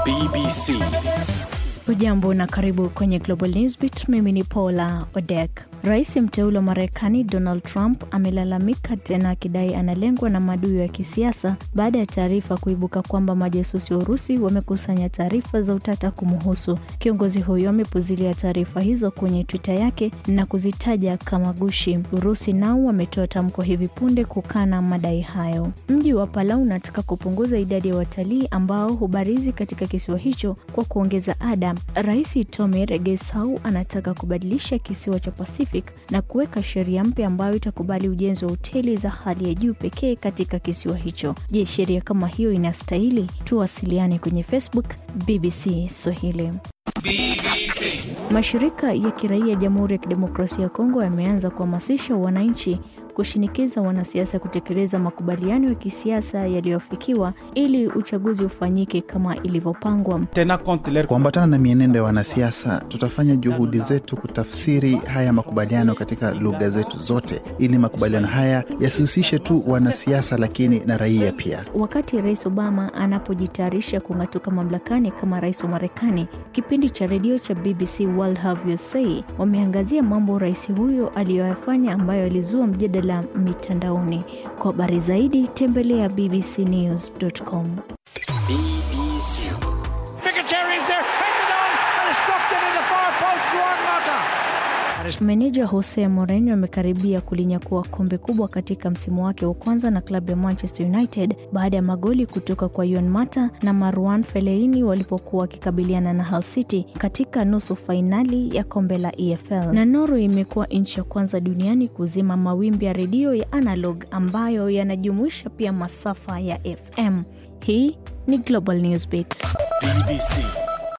BBC. Ujambo na karibu kwenye Global Newsbeat. Mimi ni Paula Odek. Rais mteule wa Marekani Donald Trump amelalamika tena akidai analengwa na maadui ya kisiasa baada ya taarifa kuibuka kwamba majasusi wa Urusi wamekusanya taarifa za utata kumhusu. Kiongozi huyo amepuzilia taarifa hizo kwenye Twitter yake na kuzitaja kama gushi. Urusi nao wametoa tamko hivi punde kukana madai hayo. Mji wa Palau unataka kupunguza idadi ya watalii ambao hubarizi katika kisiwa hicho kwa kuongeza ada. Rais Tommy Regesau anataka kubadilisha kisiwa cha Pacific na kuweka sheria mpya ambayo itakubali ujenzi wa hoteli za hali ya juu pekee katika kisiwa hicho. Je, sheria kama hiyo inastahili? Tuwasiliane kwenye Facebook BBC Swahili. Mashirika ya kiraia Jamhuri ya Kidemokrasia ya Kongo yameanza kuhamasisha wananchi kushinikiza wanasiasa kutekeleza makubaliano ya kisiasa yaliyofikiwa ili uchaguzi ufanyike kama ilivyopangwa. Kuambatana na mienendo ya wanasiasa, tutafanya juhudi zetu kutafsiri haya makubaliano katika lugha zetu zote, ili makubaliano haya yasihusishe tu wanasiasa, lakini na raia pia. Wakati Rais Obama anapojitayarisha kung'atuka mamlakani kama rais wa Marekani, kipindi cha redio cha BBC World Have You Say wameangazia mambo rais huyo aliyoyafanya ambayo alizua mjadala mitandaoni. Kwa habari zaidi tembelea bbcnews.com. BBC. Meneja Jose Mourinho amekaribia kulinyakua kombe kubwa katika msimu wake wa kwanza na klabu ya Manchester United baada ya magoli kutoka kwa Juan Mata na Marouane Fellaini walipokuwa wakikabiliana na Hull City katika nusu fainali ya kombe la EFL. Na Norway imekuwa nchi ya kwanza duniani kuzima mawimbi ya redio ya analog ambayo yanajumuisha pia masafa ya FM. Hii ni Global Newsbeat. BBC.